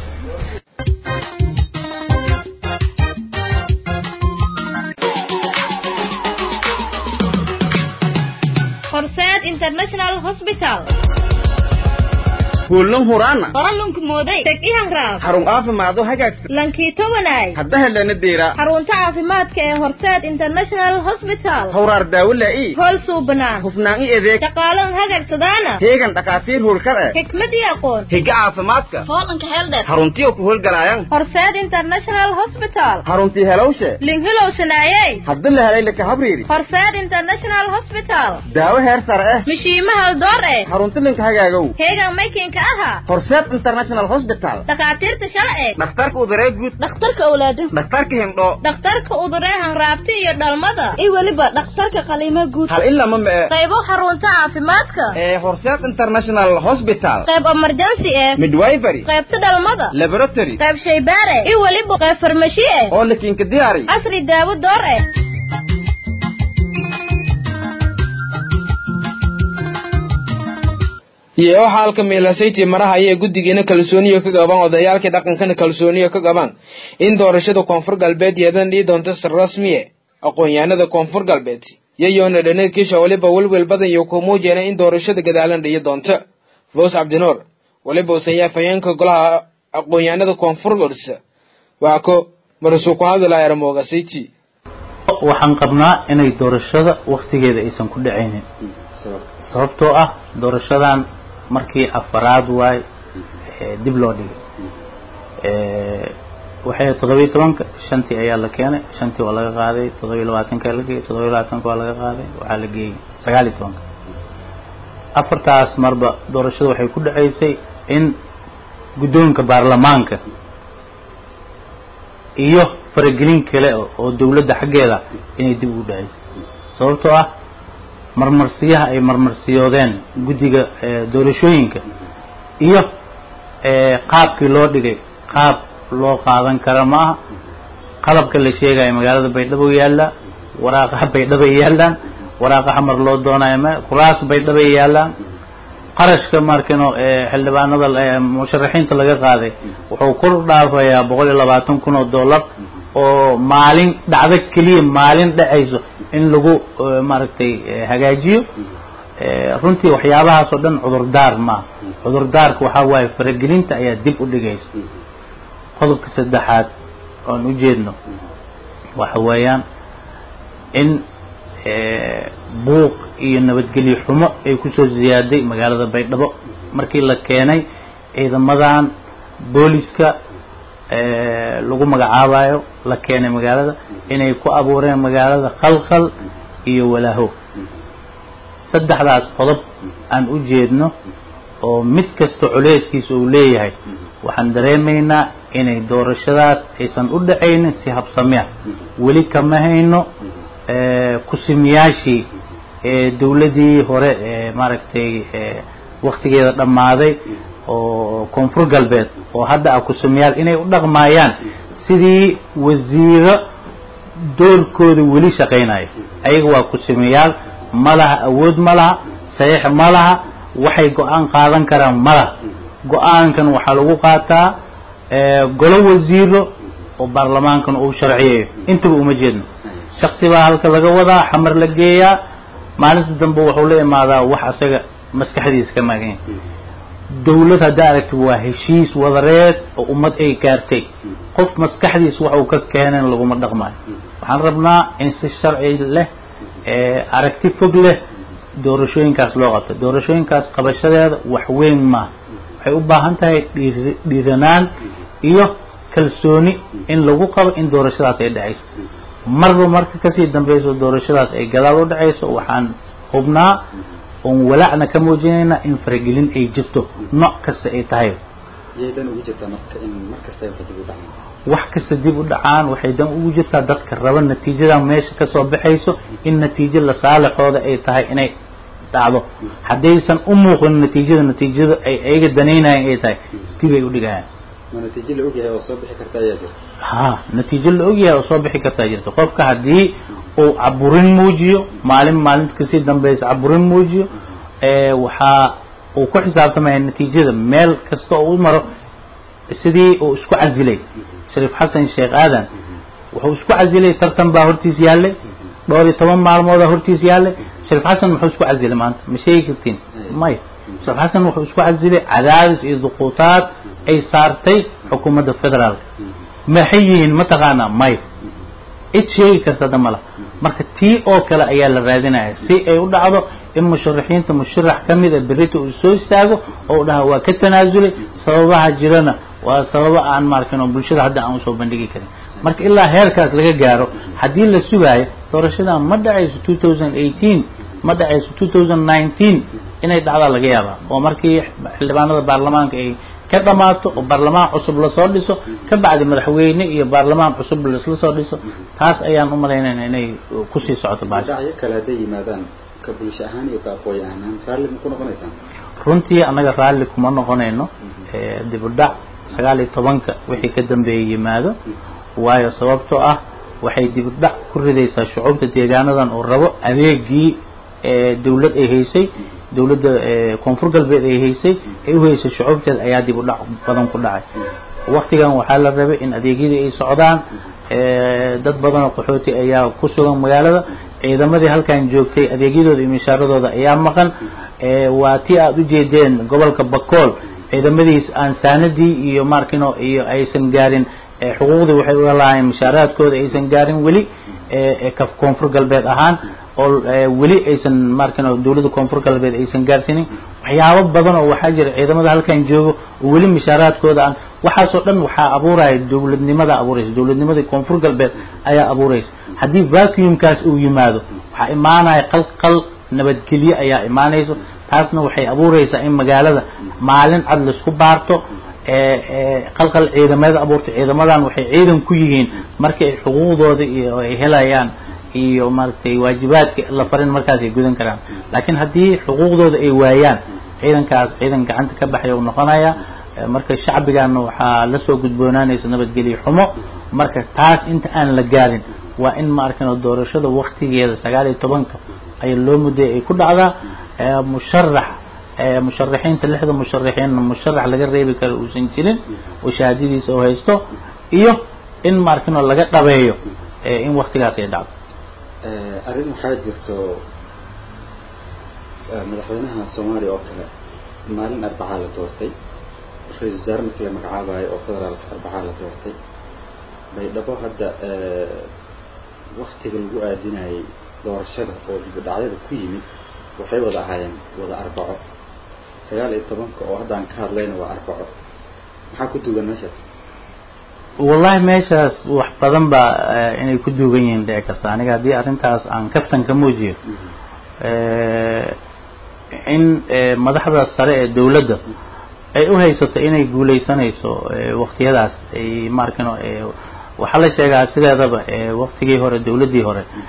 horseed international hospital kuulan huraana qoralunka mooday teg ihanraab xarun caafimaado hagaagsan lankiito wanaay hadda helana deera xarunta caafimaadka ee horseed international hospital hawraar daawo laa'i hool suubanaan hufnaan i adeeg shaqaalan hagagsadaana heegan dhakhaatiir hurkar eh xikmad iyo aqoon higa caafimaadka hoolanka heeldheer xaruntiyo ku howlgalaayan horseed international hospital xaruntii helowshe linhilow shanaayey hadda la helay laka habriiri horseed international hospital daawo heer sare eh mishiimaha door eh xarunti linka hagaagow heegan maykinka aha horseed international hospital dhakhaatiirta shalce dhakhtarka uduree guud dhakhtarka awlaado dhakhtarka hindhoo dhakhtarka uduree hanraabta iyo dhalmada iyo weliba dhakhtarka qaliimo guud hal ilama ma eh qaybo xarunta caafimaadka ee horseed international hospital qayb emergency eh midwifery qaybta dhalmada laboratory qayb shaybaare iyo weliba qayb farmashi eh oo lakinka diyaari casri daawo door eh iyo waxa halka meelasayti maraha ayay guddigiina kalsooniyo ka qabaan odayaalkii dhaqankana kalsooniyo ka qabaan in doorashada koonfur galbeed yeedan dhii doonto sir rasmiye aqoon-yahanada koonfur galbeed yayoona dhanadkiisha weliba welwel badan iyo ku muujeena in doorashada gadaalan dhiyi doonto foos cabdinuur weliba uusan yaafayeenka golaha aqoon-yahanada koonfur gorsa waa ko marasuu ku hadlaya ramoogasayti waxaan qabnaa inay doorashada waktigeeda aysan ku dhacaynin sababtoo ah doorashadan markii afaraad waay dib loo dhigay waxay toddobiyo tobanka shantii ayaa la keenay shantii waa laga qaaday toddobiyo labaatanka la geeyey toddobiyo labaatanka waa laga qaaday waxaa la geeyey sagaal iyo tobanka afartaas marba doorashada waxay ku dhacaysay in guddoonka baarlamaanka iyo faragelin kale oo dawladda xaggeeda inay dib ugu dhacaysay sababtoo ah marmarsiyaha ay marmarsiyoodeen guddiga doorashooyinka iyo qaabkii loo dhigay qaab loo qaadan kara ma aha qalabka la sheegaya magaalada baydhabo yaallaa waraaqaha baydhabay yaallaan waraaqa xamar loo doonayo ma kuraas baydhabay yaallaan qarashka markino xildhibaanada musharaxiinta laga qaaday wuxuu kor dhaafayaa boqol iyo labaatan kun oo dollar oo maalin dhacdo keliya maalin dhacayso in lagu maaragtay hagaajiyo runtii waxyaabahaas oo dhan cudurdaar maaha cudurdaarka waxaa waaye faragelinta ayaa dib u dhigaysa qodobka saddexaad oan u jeedno waxa weeyaan in buuq iyo nabadgelyo xumo ay kusoo ziyaaday magaalada baydhabo markii la keenay ciidamadan booliska lagu magacaabayo la keenay magaalada inay ku abuureen magaalada khalkhal iyo walaaho saddexdaas qodob aan u jeedno oo mid kasta culeyskiisa uu leeyahay waxaan dareemaynaa inay doorashadaas aysan u dhacaynin si habsami ah weli kama hayno kusimiyaashii dawladdii hore ee maaragtay waktigeeda dhammaaday oo koonfur galbeed oo hadda ah kusumayaal inay u dhaqmaayaan sidii wasiiro doorkooda weli shaqaynayo ayaga waa kusumayaal ma laha awood ma laha saxiix ma laha waxay go-aan qaadan karaan ma laha go-aankan waxaa lagu qaataa golo wasiiro oo baarlamaankan uu sharciyayo intaba uma jeedno shaksi baa halka laga wadaa xamar la geeyaa maalinta dambe wuxuu la imaadaa wax asaga maskaxdiisa ka maaganya dawlad haddaa aragti waa heshiis wadareed oo ummad ay gaartay qof maskaxdiisa wax uu ka keenan laguma dhaqmayo waxaan rabnaa in si sharci leh aragti fog leh doorashooyinkaas loo qabto doorashooyinkaas qabashadeeda wax weyn maaha waxay u baahan tahay dhiir dhiiranaan iyo kalsooni in lagu qabo in doorashadaas ay dhacayso marba marka kasii dambeyso doorashadaas ay gadaal u dhacayso waxaan hubnaa oon walacna ka muujinayna in faragelin ay jirto nooc kasta ay tahay yaydan ugu jirtaa marka in mar kasta ay dib u dhacaan wax kasta dib u dhacaan waxay dan ugu jirtaa dadka raba natiijada meesha kasoo baxayso in natiijo la saalixooda ay tahay inay dhacdo haddaysan u muuqin natiijada natiijada ay ayaga danaynayaan ay tahay dib ay u dhigayaan ma natiijo la ogyahay oo soo bixi karta ayaa jirta ha natiijo la ogyahay oo soo bixi kartaa jirta qofka haddii uu caburin muujiyo maalin maalinta kasii dambeysa caburin muujiyo waxaa uu ku xisaabtamaya natiijada meel kasta oo u maro sidii uu isku casilay shariif xasan sheekh aadan wuxuu isku casilay tartan baa hortiis yaallay dhowr iyo toban maalmoodaa hortiis yaallay shariif xasan muxuu isku casilay maanta ma sheegi kartiin maya shariif xasan wuxuu isku casilay cadaadis iyo duquutaad ay saartay xukuumadda federaalka maxay yihiin mataqaanaa maya cid sheegi kartada mala marka tii oo kale ayaa la raadinaya si ay u dhacdo in musharaxiinta musharax ka mid a berrita uu soo istaago oo u dhaha waa ka tanaasulay sababaha jirana waa sababo aan maarkin oo bulshada hadda aan usoo bandhigi karin marka ilaa heerkaas laga gaaro haddii la sugaayo doorashadan ma dhacayso two thousand eighteen ma dhacayso two thousand nineteen inay dhacdaa laga yaabaa oo markii xildhibaanada baarlamaanka ay ka dhamaato oo baarlamaan cusub lasoo dhiso ka bacdi madaxweyne iyo baarlamaan cusub laisla soo dhiso taas ayaan u malaynayna inay kusii socoto baasha dhacyo kale hadday yimaadaan ka bulsho ahaan iyo ka aqooyi ahaan raalli ma ku noqonaysaan runtii annaga raalli kuma noqonayno dib u dhac sagaal iyo tobanka wixii ka dambeeyay yimaado waayo sababtoo ah waxay dib u dhac ku ridaysaa shucuubta deegaanadan uu rabo adeegii dawlad ay haysay dawladda koonfur galbeed ay haysay ay u haysay shucuubteeda ayaa dib u dhac badan ku dhacay waktigan waxaa la rabay in adeegyadii ay socdaan dad badan oo qaxooti ayaa ku sugan magaalada ciidamadii halkan joogtay adeegyadooda iyo mishaaradooda ayaa maqan waa tii aada u jeedeen gobolka bakool ciidamadiis aan saanadii iyo markino iyo aysan gaarin xuquuqdii waxay uga lahaayeen mishaaraadkooda aysan gaarin weli ka koonfur galbeed ahaan oo weli aysan markino dawladda koonfur galbeed aysan gaarsiinin waxyaabo badan oo waxaa jira ciidamada halkan joogo oo weli mishaaraadkooda aan waxaasoo dhan waxaa abuuraya dawladnimada abuuraysa dawladnimadii koonfur galbeed ayaa abuuraysa haddii vacuumkaas uu yimaado waxaa imaanaya qalqal nabadgelyo ayaa imaanayso taasna waxay abuuraysaa in magaalada maalin cad laisku baarto qalqal ciidamada abuurta ciidamadan waxay ciidan ku yihiin markii ay xuquuqdooda iyo ay helayaan iyo maaragtay waajibaadka la farin markaas ay gudan karaan laakiin haddii xuquuqdooda ay waayaan ciidankaas ciidan gacanta ka baxaya uu noqonaya marka shacbigana waxaa lasoo gudboonaanaysa nabadgelyo xumo marka taas inta aan la gaarin waa in ma arkino doorashada waktigeeda sagaal iyo tobanka ayaa loo mudday ay ku dhacdaa musharax musharaxiinta lixda musharaxiinna musharax laga reebi karo uusan jirin oo shahaadadiisa oo haysto iyo in ma arkino laga dhabeeyo in waktigaas ay dhacdo arrin waxaa jirto madaxweynaha soomaaliya oo kale maalin arbacaa la doortay ra-isul wasaare markii la magacaabayo oo federaalka arbacaa la doortay baydhabo hadda waktiga lagu aadinayay doorashada oo dibudhacyada ku yimid waxay wada ahaayeen wada arbaco sagaal iyo tobanka oo hadda aan ka hadlayna waa arbaco maxaa ku dugan meeshaas wallahi meeshaas wax badan baa inay ku duugan yihiin dhici karta aniga haddii arrintaas aan kaftan ka muujiyo in madaxda sare ee dawladda ay u haysato inay guuleysanayso waktiyadaas ay maarkino waxaa la sheegaa sideedaba waktigii hore dawladdii hore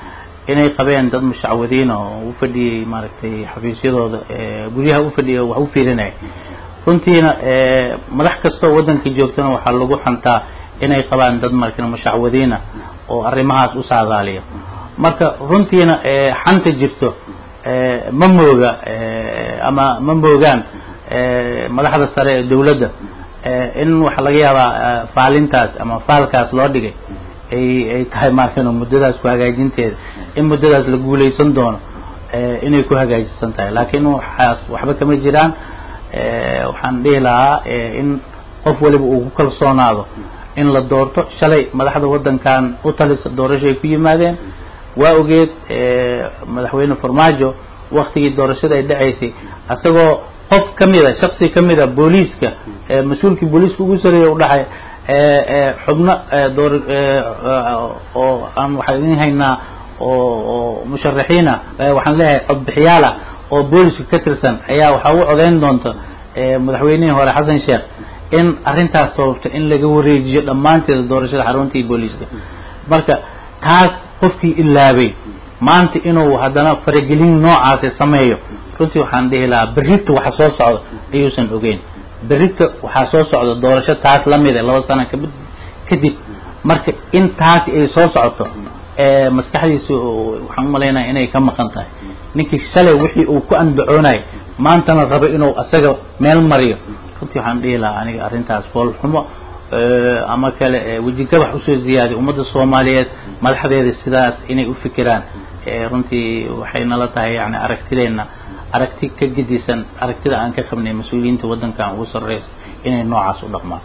inay qabeen dad mushacwadiina oo u fadhiyey maaragtay xafiisyadooda guryaha u fadhiya wax u fiirinaya runtiina madax kastoo waddanka joogtana waxaa lagu xantaa inay qabaan dad marka mushacwadiina oo arrimahaas u saadaaliya marka runtiina xanta jirto ma mooga ama ma moogaan madaxda sare ee dawladda in waxaa laga yaabaa faalintaas ama faalkaas loo dhigay ay ay tahay markan muddadaas ku hagaajinteeda in muddadaas la guulaysan doono inay ku hagaajisan tahay laakiin waxaas waxba kama jiraan waxaan dhihi lahaa in qof waliba uu ku kalsoonaado in la doorto shalay madaxda waddankan u talisa doorashoay ku yimaadeen waa ogeed madaxweyne farmaajo waktigii doorashada ay dhacaysay isagoo qof ka mida shaksi ka mida booliiska mas-uulkii booliiska ugu sareeya u dhaxay xubno door oo aan waxaan idin haynaa oo oo musharaxiina waxaan leeyahay codbixiyaala oo booliska ka tirsan ayaa waxaa u codeyn doonta madaxweynihii hore xasan sheekh in arrintaas sababto in laga wareejiyo dhammaanteeda doorashada xaruntii booliiska marka taas qofkii ilaabay maanta inuu haddana faragelin noocaasi sameeyo runtii waxaan dhihi lahaa berrita waxa soo socda ayuusan ogeyn berrita waxaa soo socda doorasho taas lamid e laba sano ka kadib marka in taasi ay soo socoto maskaxdiisa waxaan umalaynaya inay ka maqan tahay ninkii shalay wixii uu ku andacoonay maantana rabo inuu asaga meel mariyo runtii waxaan dhihi lahaa aniga arrintaas foolxumo ama kale wejigabax usoo ziyaadiy ummadda soomaaliyeed madaxdeeda sidaas inay u fikiraan runtii waxay nala tahay yani aragtideenna aragti ka gedisan aragtida aan ka qabnay mas-uuliyiinta waddankan ugu sarreysa inay noocaas u dhaqmaan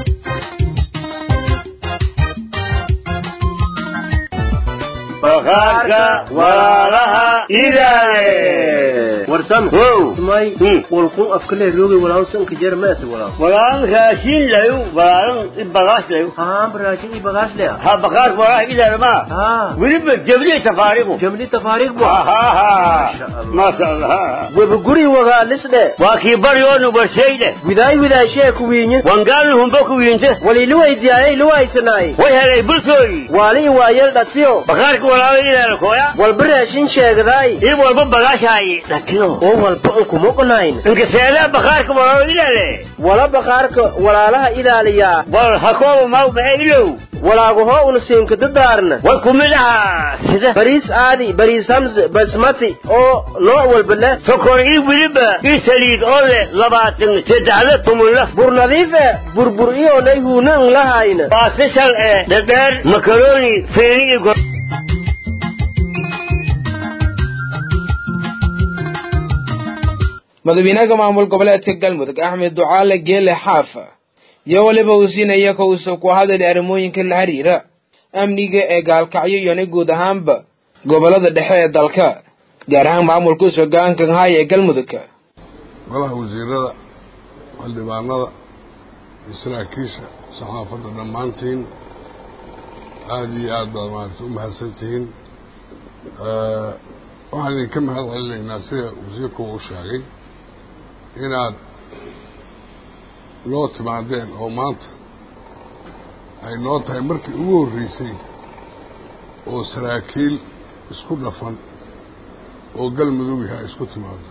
bakhaarka walaalaha idaale warsam wow may walkun afkale roogi walaaw sanka jar meeta walaaw walaalan raashin layu walaalan ibagaas layu haa raashin i bagaas le ha bakhaarka walaalaha idaale ma haa weliba jabli tafaariqu jamli tafaariq bu maasha allah weba guri wagaa lisdhe waa kii baryoonu barshayde widaay widaashee kuwiinye wangaalnu humbo ku wiinte wali luwaydiyaayay luwaysanaay way helay bulsooyi waali waayel dhatiyo bakhaarka walaalaha idaale kooya walba raashin sheegdaay ii walba bagaashaayi dhatiyo oo walba ankumoqnayn inkaseedaa bakhaarka walaalaha idaale wala bakhaarka walaalaha ilaaliyaa wal hakooba maw maxay ilow walaagahoo una siinka dadaarna way ku mid ahaa sida bariis aadi bariis hamse basmati oo nooc walba leh sokor ii weliba ii saliid oo leh labaatan saddexda tumunla bur nadiif e burbur iyoonay huuna n lahayna waa sishal ee dhadheer makaroni feeni iyo go madaxweynaha maamul goboleedka galmudug axmed ducaale geele xaafa iyo weliba uu siinaya ka uusa ku hadali arrimooyinka la xiriira amniga ee gaalkacyo iyona guud ahaanba gobolada dhexe ee dalka gaar ahaan maamulka hogaanka haya ee galmudug golaha wasiirada xildhibaanada iyo saraakiisha saxaafadda dhammaantiin aada iyo aad baad maaragtay u mahadsantihiin waxaan idinka mahad celinaynaa sida wasiirku uu sheegay inaad noo timaadeen oo maanta ay noo tahay markii ugu horreysay oo saraakiil isku dhafan oo galmudug yahay isku timaado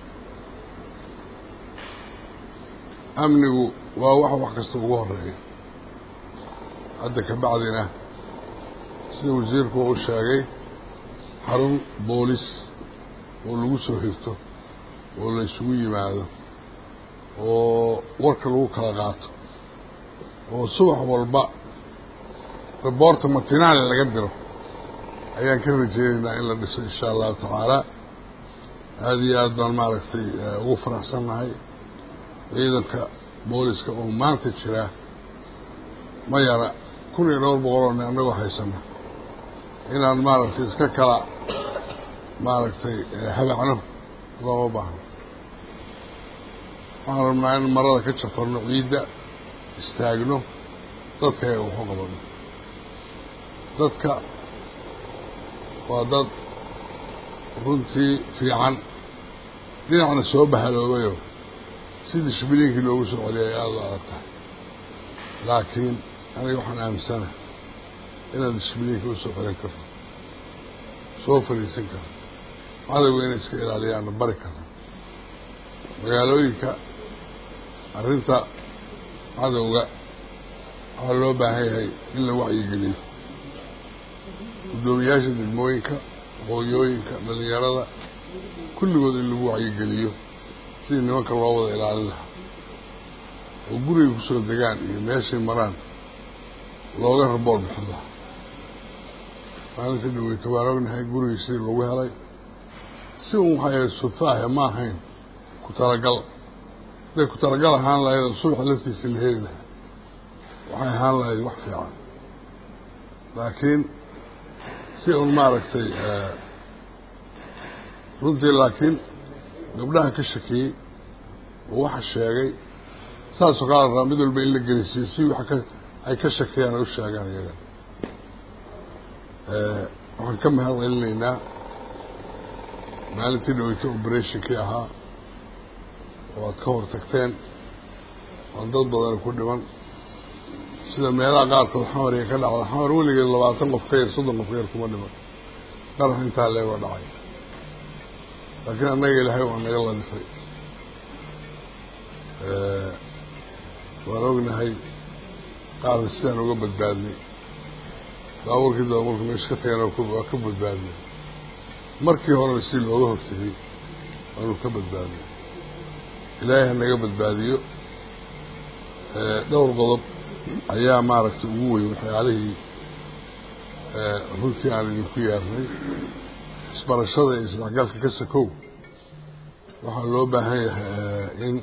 amnigu waa wax wax kasta ugu horeeya hadda ka bacdina sida wasiirku uu sheegay xarun boolis oo lagu soo hirto oo la isugu yimaado oo warka lagu kala qaato oo subax walba riboorta matinaale laga diro ayaan ka rajeynaynaa in la dhiso insha allahu tacaala aada iyo aad baan maaragtay ugu faraxsannahay ciidanka booliska oo maanta jiraa ma yara kun iyo dhowr boqol oo nin annagoo haysana inaan maaragtay iska kala maaragtay habacno looma baahno waxaan rabnaa in marada ka jafarno ciidda istaagno dadka ayaga waxu qabano dadka waa dad runtii fiican dhinacna soo bahaloobayoo sidii shbiliinkii loogu soo celiyay aada u adag tahay laakiin aniga waxaan aaminsana inaad shbiliinka usoo celin karto soo fadhiisan kara cadowga inay iska ilaaliyaanna bari kara magaalooyinka arrinta cadowga waxaa loo baahan yahay in la wacyigeliyo guddoomiyaasha degmooyinka hooyooyinka dhalinyarada kulligood in lagu wacyigeliyo sidii nimanka loo wada ilaalin lahaa oo guriga kusoo degaan iyo meeshay maraan looga rabool bixin lahaa maalintii dhaweyta waan ognahay gurigii sidii lagu helay si un waxay sudfaahe ma ahayn ku talagal hadday ku talagal ahaan lahayd oo subaxa laftiisa la heli lahaa waxay ahaan lahayd wax fiican laakiin si un maaragtay runtii laakiin gabdhaha ka shakiyey oo waxa sheegay saasoo kala rabaa mid walba in la gelisiiyo si wax ka ay ka shakiyaan ay u sheegaan iyaga waxaan ka mahad celinaynaa maalintii dhaweyta operationkii ahaa oo aad ka hor tagteen aan dad badan ku dhiman sida meelaha qaarkood xamariga ka dhacda xamar weligeed labaatan qof ka yar soddon qof ka yar kuma dhiman qarax intaa leega dhacay laakiin annaga ilaahay waa naga ladifay waan ognahay qaarna sidaan uga badbaadnay baabuurkii daba marku meesha ka tagana waa ka badbaadnay markii horena si looga hortegay waanu ka badbaadnay ilaahay ha naga badbaadiyo dhowr qodob ayaa maaragtay ugu weyn waxyaalihii runtii aan idinku yeernay isbarashada iyo isdhexgalka ka sakow waxaa loo baahan yahay in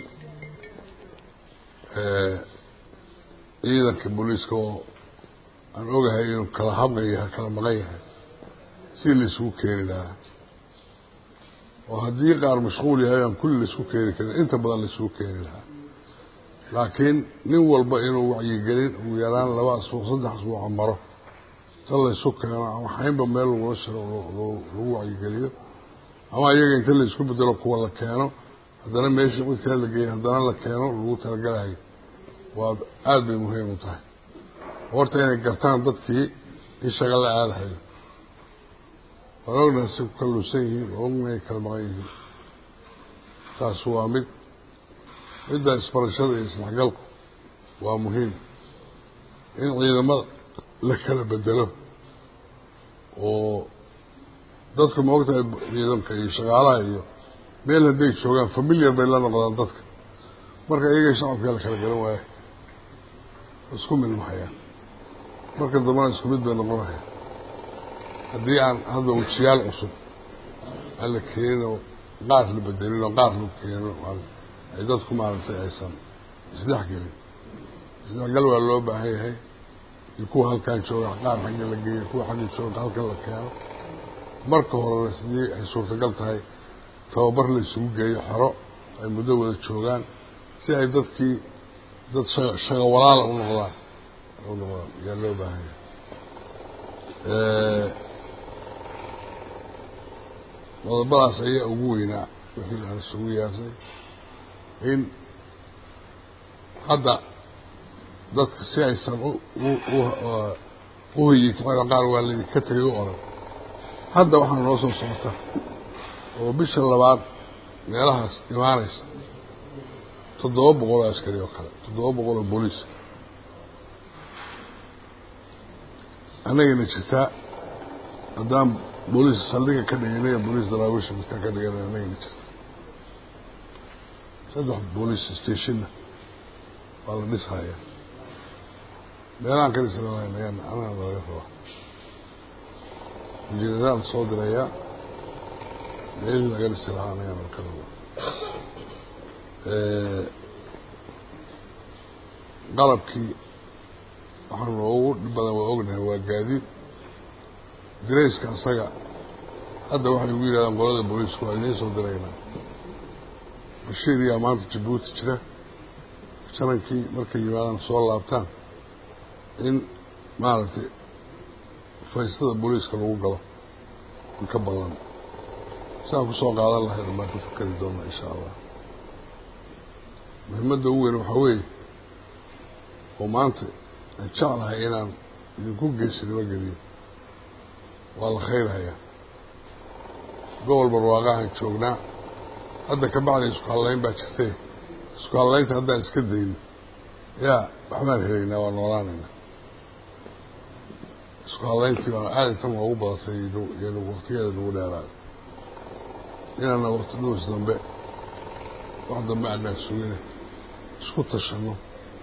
ciidanka booliiska oo aan ogahay inuu kala habqan yahay kala maqan yahay si laisugu keeni lahaa oo haddii qaar mashquul yahay aan kulli laisku keeni karin inta badan laisugu keeni lahaa laakiin nin walba inuu wacyigelin ugu yaraan laba asbuuc saddex asbuuca maro ta laysu keeno ama xaynba meel lagula shiro lagu wacyigeliyo ama iyaga inta laisku bedelo kuwa la keeno haddana meeshii cidkaa la geeyay haddana la keeno lagu talagalayo waa aada bay muhiim u tahay horta inay gartaan dadkii in shaga la aadahayo waan ognahay si ku kalluusan yihiin oo ognahay kala maqan yihiin taas waa mid midda isbarashada iyo isdhexgalku waa muhiim in ciidamada la kala bedelo oo dadku ma ogtahay ciidanka iyo shaqaalaha iyo meel hadday joogaan familiar bay la noqdaan dadka marka iyaga shacabkaa la kala garan waaya isku milmahayaan marka dambana isku mid bay noqonayaan haddii aan hadda wejiyaal cusub aan la keenin oo qaar la bedelin oo qaar la keenin ay dadku maaragtay aysan isdhex gelin isdhexgal waa loo baahan yahay iyo kuwa halkaan jooga qaar xagga la geeyo kuwa xagga jooga halkan la keeno marka horena sidii ay suurtagal tahay tababar la isugu geeyo xero ay muddo wada joogaan si ay dadkii dad shaga shaga walaala u noqdaan u noqdaan ayaa loo baahan yahay qodobadaas ayaa ugu weynaa wixii aan isugu yeernay in hadda dadka si aysan u hoyi kacino qaar waa laydinka tegay u oran hadda waxaa noo soo socota oo bisha labaad meelahaas imaanaysa toddoba boqol oo askari oo kale toddoba boqol oo booliis annagana jirtaa haddaan booliis saldhiga ka dhiganay booliis daraawisha midkaan ka dhiganay annagana jirta saddex booliis stationna waa la dhishayaa meelahaan ka dhisnaan ayaan anaa laga rabaa injineeraan soo dirayaa meelihii laga dhisi lahaa anagana ka rabaa qalabkii waxaa noogu badan waa ognahay waa gaadiid dirayska asaga hadda waxay ugu yidhahdaan qolada booliisku waa idiin soo diraynaa bashiir yaa maanta jabuuti jira janankii markay yimaadaan soo laabtaan in maaragtay faystada booliiska lagu galo in ka badan siaan kusoo qaadan lahayn baan ka fakeri doonaa insha allah muhiimadda ugu weyn waxaa weeye oo maanta aan jeclahay inaan idinku geesinimo geliyo waa la khayrhayaa gobol barwaaqahan joognaa hadda ka bacdi isku hallayn baa jirtay isku hallaynta haddaan iska dayno yaa waxbaan helaynaa waa noolaanaynaa isku hallayntii baa aad intan waa ugu badatay iyo waqtigeeda nagu dheeraayo inaana waqti dhuus dambe wax dambe aanaa sugine isku tashanno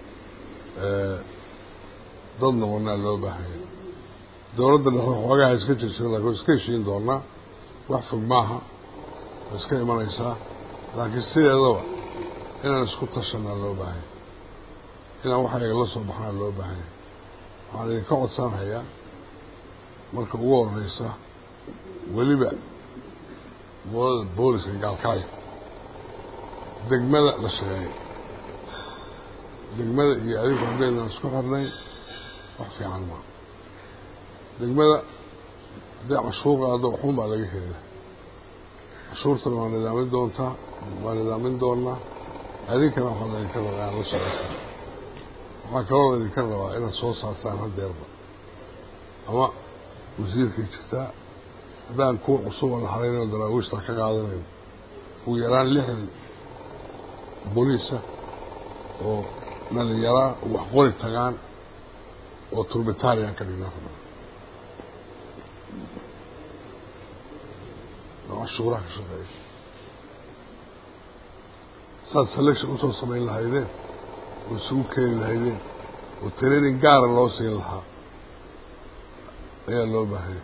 dad noqonaa loo baahanya dowladda dhexe xoogaha iska jirjiro laakiin iska heshiin doonaa wax fog maaha waa iska imanaysaa laakiin sideedaba inaan isku tashanaa loo baahanya inaan waxayga la soo baxnaa loo baahanya waxaan idinka codsanhayaa marka ugu horeysa weliba gobolada booliska gaalkacyo degmada la shaqeeya degmada iyo adigu haddaynan isku xirnay wax fiican maa degmada hadday cashuur qaado waxun baa laga helaya cashuurtana waa nidaamin doontaa waa nidaamin doonaa adinkana waxaa laydinka rabaa inaad la shaqaysaa waxaa kaloo laydinka rabaa inaad soo saartaan hadeerba ama wasiirkay jirtaa haddaan kuwa cusub oo la xaraynayo daraawiishtaa ka qaadanayo ugu yaraan lixdan booliisa oo dhalinyaraa wax qori tagaan oo turbitarian ka dhignaa rabaa oo cashuuraha ka shaqeeya saad selection usoo samayn lahaydeen oo isugu keeni lahaydeen oo training gaara loo siin lahaa ayaa loo baahanya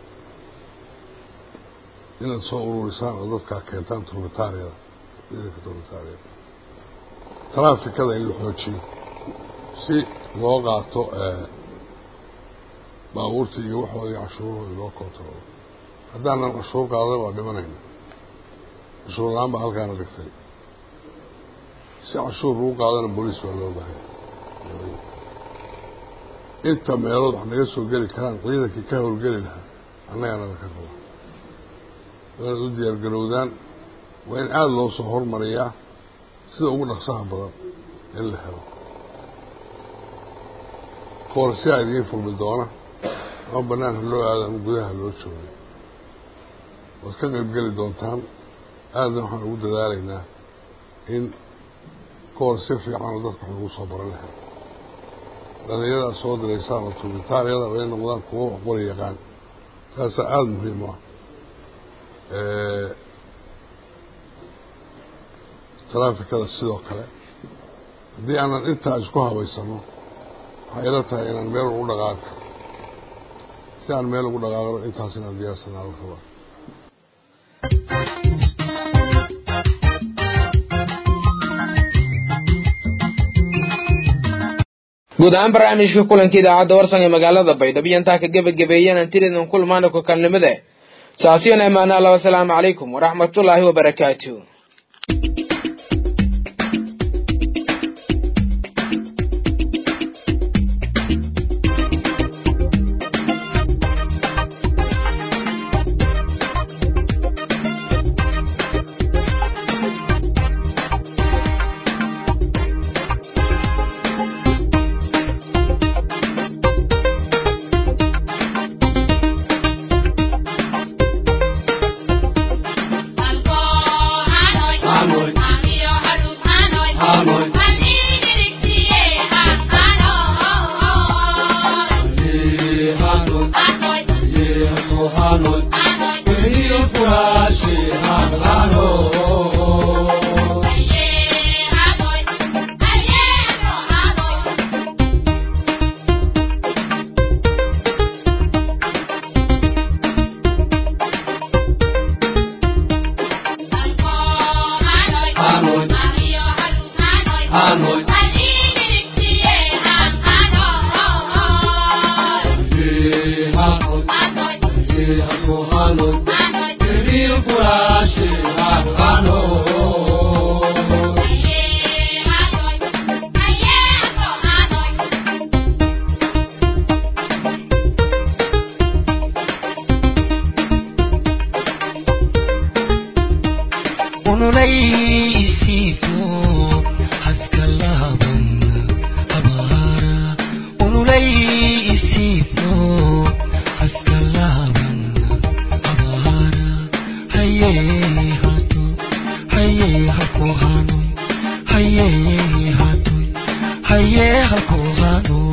inaad soo ururisaan oo dadkaa keentaan turbitaariyada ciidanka turbitaariyada traafikada in la xoojiyo si loo qaato baabuurta iyo waxoodii cashuurahooda loo kontaroolo haddaanan cashuur qaadan waa dhimanayna cashuur la-aan baa halkaana dhigtay si cashuur lagu qaadana booliis waa loo baahanya inta meelood wax naga soo geli karaan ciidankii ka howlgeli lahaa annagana laka raba waanaad u diyaargarowdaan waa in aada loo soo hormariyaa sida ugu dhaqsaha badan in la helo koorsiyaa idiin furmi doona ama bannaan ha loo aado ama gudaha loo joogay waad ka qaybgeli doontaan aadna waxaan ugu dadaalaynaa in koorsi fiican oo dadka wax lagu soo baran lahay dhalinyarada soo diraysaan oo turbitaaryada way noqdaan kuwo wax qori yaqaan taasaa aada muhiim u ah traafikada sidoo kale haddii aanan intaa isku habaysano waxay ila tahay inaan meel ugu dhaqaaqo si aan meel ugu dhaqaaqno intaas inaan diyaarsanaa la rabaa guud ahaan barnaamijka kulanka idaacadda warsan ee magaalada baydhabo iyo intaa ka gebagabeeyeen antiridin kulmaana ku kalnimade saasiyan amaana allah wasalaamu calaykum waraxmatullaahi wabarakaatu Hey haye halkuu hanuun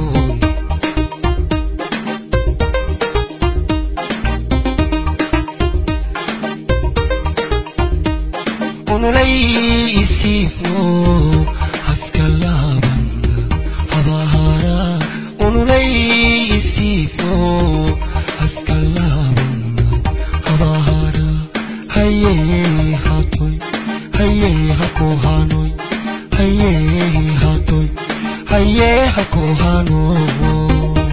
unulaysiifno haskalaaban habahara unulaysiifno haskalaaban habahara haye hatoy haye hakuu hanoy haye hatoy haye hakuu hanoy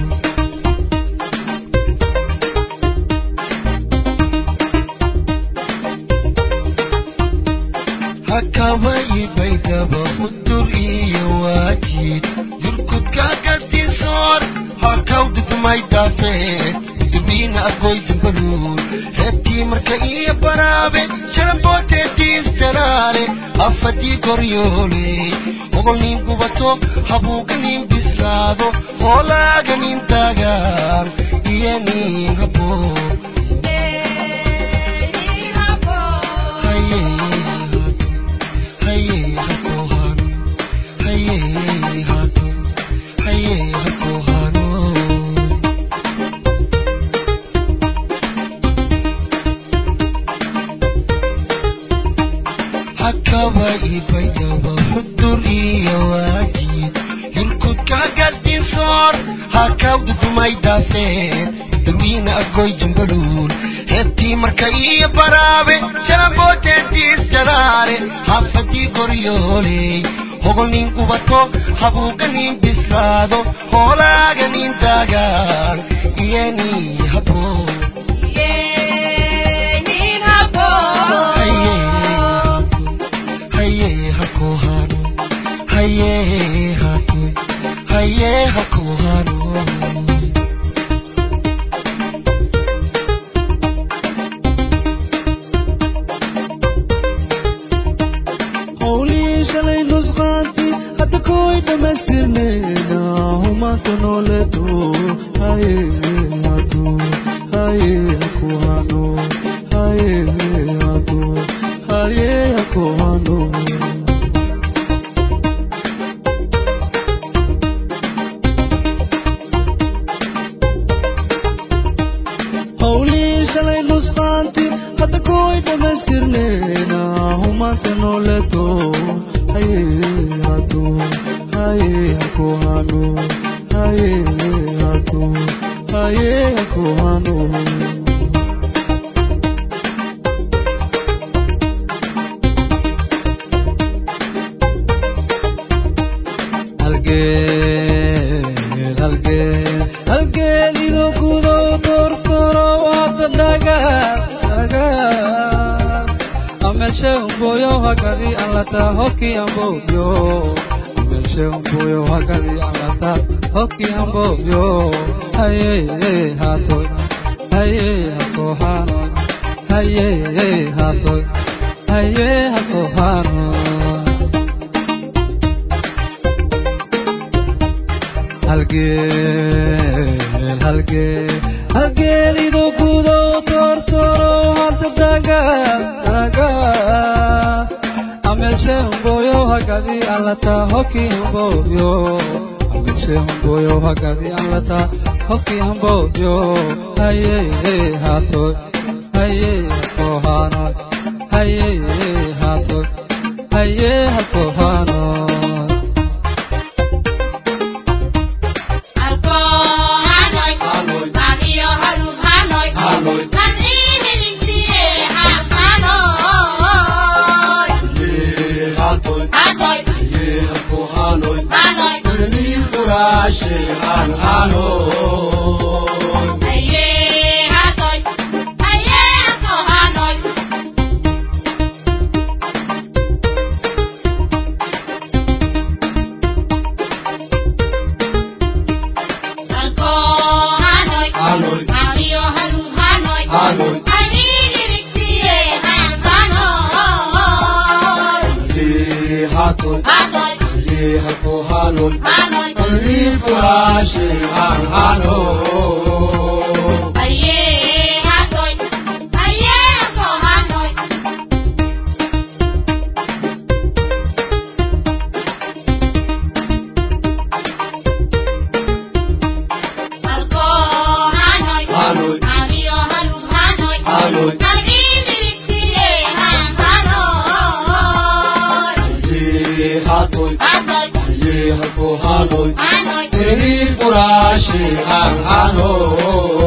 hakawayi baydaba hudur iyo waajid yurkudka gastisoor hakawdudmay daafeed dubiina agoydimbaluur reebtii marka iyo baraabe jalabooteediis jalaale afadii goryoole ogolnin gubato habuuganin bislaado hoolaaganin taagaan iyo nin haboo hakaba ibaydaba hudur iyo waajid yurkudka gastisoor hakawdudumay daafeed dawiina agoy jambadhuul heebtii marka iyo baraabe jalabooteediis jalaale haafadii goryooley hogolnin gubato habuuganin bislaado hoolaaganin taagaan iyo nii haboo haye hakuu hano haye hatoy haye hakuu hano howlihii shalay nusqaanti hadda koy dhammaystirnayna humaanta nooleeto haye hado haye haku hano haye hado haye haku hano howlihii shalay nusqaanti hadda koy dhammaystirnayna humaanta nooleeto haye hado haye haku hano haye hado haye haku hano halgeel halgeel halgeel idoo kudo tortoro wata dhaga dhaga amelshe umboyo hakadi alata hoki ambobyo amelshe umboyo hakadi alata hoki ambobyo haye hatoy haye hako hano haye hatoy haye hako hano halgeel halgeel halgeel idoo kudo tortoro hata dhaga dhaga amelshe umboyo hakadi alata hoki ambobyo amelshe umboyo hakadi alata hoki ambobyo haye hatoy haye hako hano haye hatoy haye hako hano hatoy haye hako hanoy tirhir furashi han hanoy